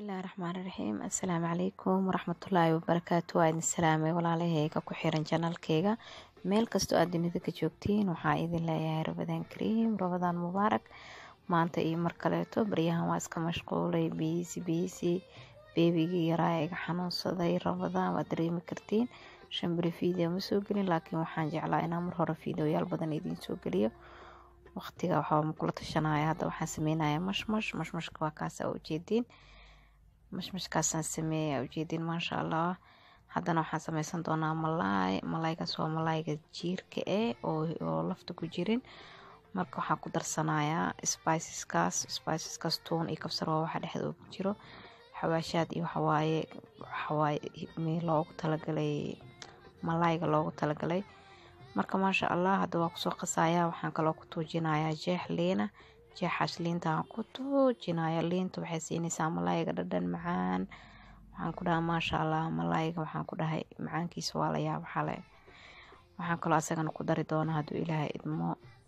bismillaahi raxmaani raxiim assalaamu calaykum waraxmatullaahi wabarakaatu waa idin salaamay walaalahayga ku xiran janalkeyga meel kastoo aad dunida ka joogtiin waxaa idin leeyahay rabadaan kariim rabadaan mubaarak maanta iyo mar kaleeto baryahan waa iska mashquulay biisi biisi beebigii yaraa iga xanuunsaday rabadaan waad dareemi kartiin shan beri video ma soo gelin laakiin waxaan jeclaa inaan mar hore videoyaal badan idiin soo geliyo waqtiga waxaa makula tashanaya hadda waxaan sameynaya mashmash mashmashka waa kaasa ujeediin mashmashkaasaan sameeya ujeediin maasha allah haddana waxaan sameysan doonaa malaay malaaygaas waa malaayga jiirka eh oo lafta ku jirin marka waxaan ku darsanayaa spiceskaas spiceskaas tuun iyo kabsar waa waxa dhexda ugu jiro xawaashaad iyo waxawaaye waxawaaye loogu talagalay malaayga loogu talagalay marka maasha allah hadda waa kusoo qasayaa waxaan kaloo ku tuujinayaa jeex liina jeexaas liintaan ku tuujinaya liinta waxay siinaysaa malaayga dhadhan macaan waxaan ku dhahaa maasha allah malaayga waxaan ku dhahay macaankiisa waa la yaab xale waxaan kaloo asagana ku dari doonaa hadduu ilaahay idmo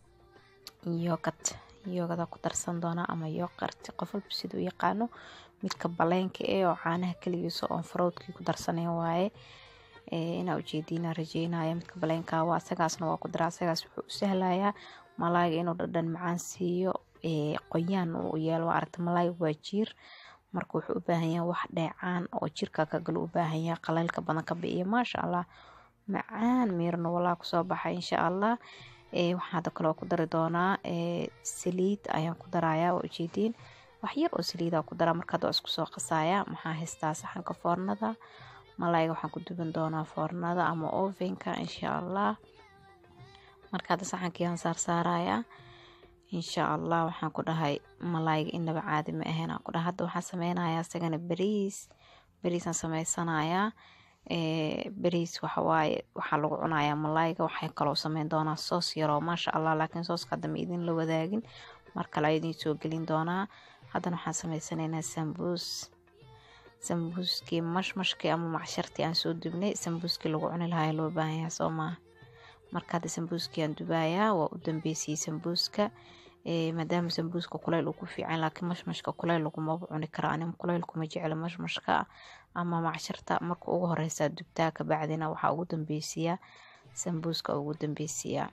yogad yogada ku darsan doonaa ama yoqarti qof walba siduu yaqaano midka baleenka eh oo caanaha keligiisa oon farowdkii ku darsanay waaye inaa ujeediina rajeynaya midka baleenka waa asagaasna waa ku dara asagaas wuxuu u sahlayaa malaayga inuu dhadhan macaan siiyo qoyaan uu yeelo waa aragta malaayga waa jiir marka wuxuu u baahan yahay wax dheecaan oo jirka ka galo u baahan yahay qaleylka badan ka bi'iyo maasha allah macaan miirna walaa kusoo baxay insha allah waxaan hadda kaloo ku dari doonaa saliid ayaan ku darayaa waa ujeediin wax yar oo saliida ku daraa marka hadda waa isku soo qasaaya maxaa haystaa saxanka foornada malaayga waxaan ku duban doonaa foornada ama ovenka insha allah marka hadda saxankii aan saarsaarayaa insha allah waxaan ku dhahay malaayga inaba caadi ma ahayn aan ku dhahay hadda waxaan sameynayaa isagana beriis beriisaan sameysanayaa beriis waxawaaye waxaa lagu cunayaa malaayga waxay kaloo sameyn doonaa soos yaroo maasha allah laakiin sooska hadda ma idin la wadaagin mar kale a idiin soo gelin doonaa haddana waxaan sameysanaynaa sambuus sambuuskii mashmashkii ama macshartii aan soo dubnay sambuuskii lagu cuni lahaa loo baahan yahay soo maaha marka hadda sambuuskii aan dubayaa waa u dambeysiyey sambuuska maadaama sambuuska kuleyl uu ku fiican laakiin mashmashka kuleyl lagumaba cuni kara anim kuleyl kuma jecla mashmashka ama macsharta marka ugu horeysaa dubtaa kabacdina waxaa ugu dambeysiyaa sambuuska ugu dambeysiyaa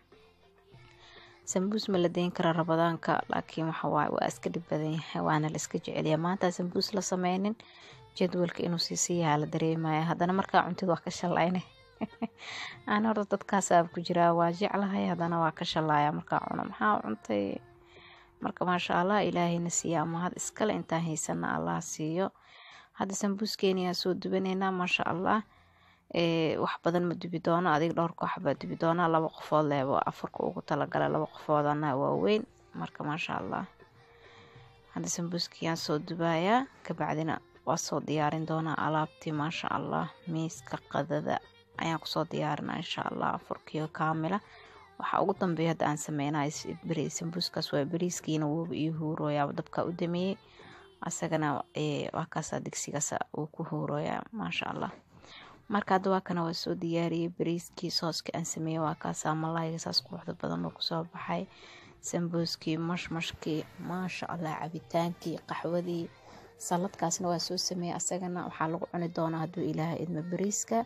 sambuus ma la deyn kara rabadaanka laakiin waxawaaye waa iska dhib badan yahay waana la iska jecelyaa maanta sambuus la sameynin jadwalka inuu siisiyaha la dareemaya haddana markaa cuntid waa ka shalayne aan horta dadkaasaa ku jiraa waa jeclahay haddana waa ka shalaaya markaa cuno maxaa cuntay marka maasha allah ilaahayna siiya ama had iskale intaan haysana allah siiyo hadda sambuuskeeniyaa soo dubaneynaa maasha allah wax badan ma dubi doono adig dhowr koox baa dubi doonaa laba qofood leebo afarka ugu talagala laba qofoodana waaweyn marka maasha allah hadda sambuuskiyaan soo dubayaa kabacdina waa soo diyaarin doonaa alaabtii maasha allah miiska qadada ayaan kusoo diyaarinaa insha allah afurkiyo kaamila waxaa ugu dambeeya hadda aan sameynay sambuuskaas waa beriiskiina wooba iyo huurooyaa dabka u dameeyey asagana waa kaasaa digsigaas uu ku huurooyaa maasha allah marka hadda waa kana waa soo diyaariyey beriiskii sooska aan sameeyey waa kaasaa malaayga saas quruxda badan oo kusoo baxay sambuuskii mashmashkii maasha allah cabitaankii qaxwadii saladkaasna waa soo sameeyey asagana waxaa lagu cuni doonaa hadduu ilaahay idmo beriiska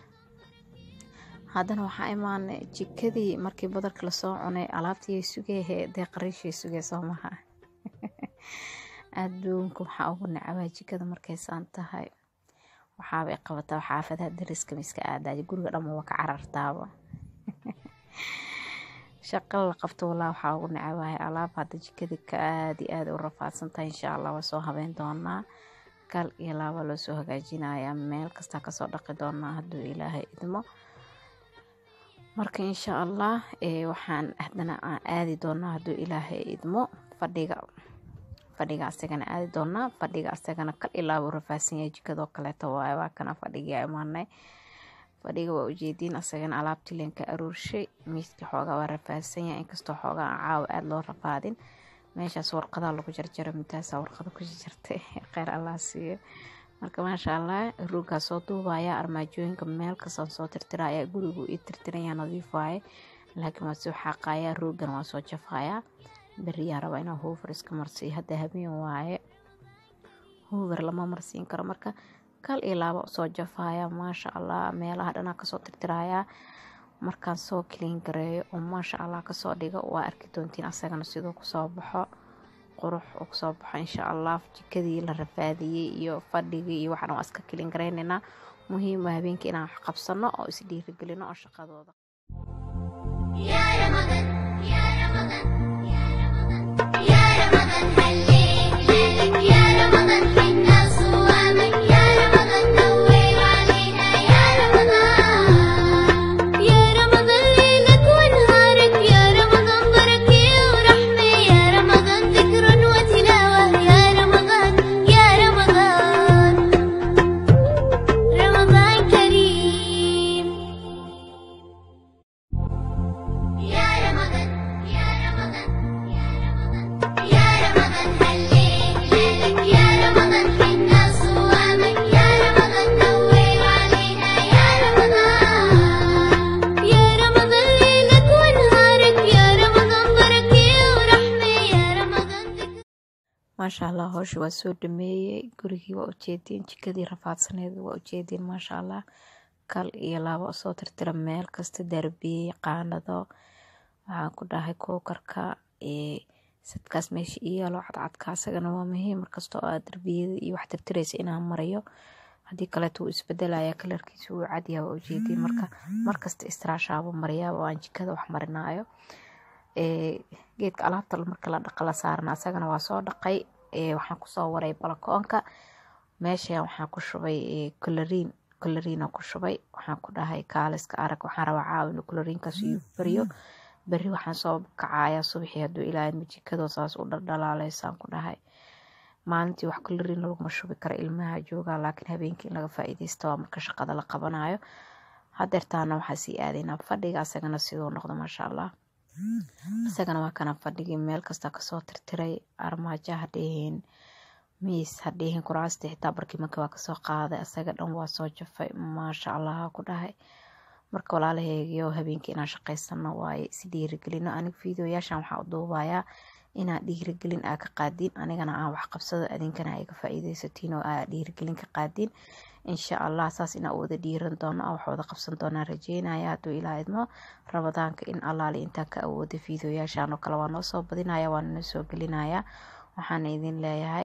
haddana waxaa imaanay jikadii markii badarka lasoo cunay alaabtii sugeehe dee qariishay sugee soo maha adduunka waxaa ugu nacabaa jikada markaysaan tahay waxaabay qabataa xaafadaha dariska miska aadaaya guriga dhamma waa ka carartaaba shaqo la qabto walaa waxaa ugu nacabahay alaab hadda jikadii ka aada iyo aada u rafaadsan tahay insha allah waa soo habeyn doonaa kal iyo laaba loo soo hagaajinayaa meel kastaa kasoo dhaqi doonaa hadduu ilaahay idmo marka insha allah waxaan haddana aan aadi doonaa hadduu ilaahay idmo fadhiga fadhiga asagana aadi doonaa fadhiga asagana kal ilaaba u rafaadsan yahay jikadoo kaleeto waaye waa kana fadhigii imaanay fadhiga waa ujeediin asagana alaabtii leen ka aruurshay miiska xoogaa waa rafaadsan yahay inkastoo xoogaa aan caawa aada loo rafaadin meeshaas warqadaa lagu jarjaro midaasaa warqada ku jarjartay kheyr allah siiyo marka maasha allah ruugaa soo duubaya armaajooyinka meel kastaan soo tirtiraya gurigu ii tirtiraya nadiif waaye laakiin waa soo xaaqaya ruugan waa soo jafaya beriyaa raba inaa hoofar iska marsiiyo hadda habeen waaye hoover lama marsiin karo marka kal iyo laaba usoo jafaya maasha allah meelaha dhanaa kasoo tirtirayaa markaan soo kiliin gareeyo oo maasha allah kasoo dhigo waa arki doontiin asagana siduu kusoo baxo qurux uu kusoo baxo insha allah jikadii la rafaadiyey iyo fadhigii iyo waxaan waa iska kiliin gareynaynaa muhiim waa habeenkii inaan wax qabsano oo is dhiirigelino oo shaqadooda يا رمضان يا رمضان يا رمضان يا رمضان هليك ليلك يا رمضان حنا صوامك يا رمضان نور علينا يا رمضان يا رمضان ليلك ونهارك يا رمضان بركة ورحمة يا رمضان ذكر وتلاوة يا رمضان يا رمضان رمضان كريم يا رمضان يا رمضان يا رمضان يا رمضان هليك ليلك يا رمضان حنا صوامك يا رمضان نور علينا يا رمضان يا رمضان ليلك ونهارك يا رمضان بركة ورحمة يا رمضان ذكر maasha allah howsha waa soo dhameeyey gurigii waa ujeediin jikadii rafaadsaneed waa ujeediin maasha allah kal iyo laabo soo tirtira meel kasta darbiyey qaanado waxaan ku dhahay kookarka sadkaas meesha iyaalo cadcadka asagana waa muhiim markasta oo aad darbiyada iyo wax tirtiraysa inaan marayo haddii kaleeto wuu isbedelaya kalarkiisa wuu cadyaha waa ujeediin marka markasta istiraashaabo mariyaa oo aan jikada wax marinaayo geedka alaabta marka la dhaqa la saarana asagana waa soo dhaqay waxaan kusoo waray balakoonka meesha waxaan ku shubay coloriin coloriina ku shubay waxaan ku dhahay kaaliska arag waxaan rabaa caawin coloriinkaas iyo beriyo beri waxaan soo kacayaa subaxii hadduu ilaahay majikadoo saas u dhaldhalaaleysaan ku dhahay maalintii wax coloriin laguma shubi karo ilmaha joogaa laakiin habeenkii in laga faa'iideysta waa marka shaqada la qabanayo hadeertaana waxaa sii aadaynaa fadhiga asagana siduu noqdo maasha allah isagana waa kana fadhigii meel kasta kasoo tirtiray armaajo hadhihin miis hadhihin kuraasta xitaa barkimanka waa kasoo qaaday asaga dhan waa soo jafay maasha allah ku dhahay marka walaalaheegiyo habeenkii inaan shaqaysano waaye si dhiirigelino aniga fiideoyaashan waxaa u duubayaa inaa dhiirigelin aa ka qaadiin anigana aan wax qabsado adinkana ay ka faa'iideysatiin oo aa dhiirigelin ka qaadiin insha allah saas inaa wada dhiiran doono oo wax wada qabsan doonaan rajeynaya hadduu ilaa idmo rabadaanka in allaali intaan ka awooda fiideoyaashan oo kale waa noo soo badinaya waa noo soo gelinaya waxaana idin leeyahay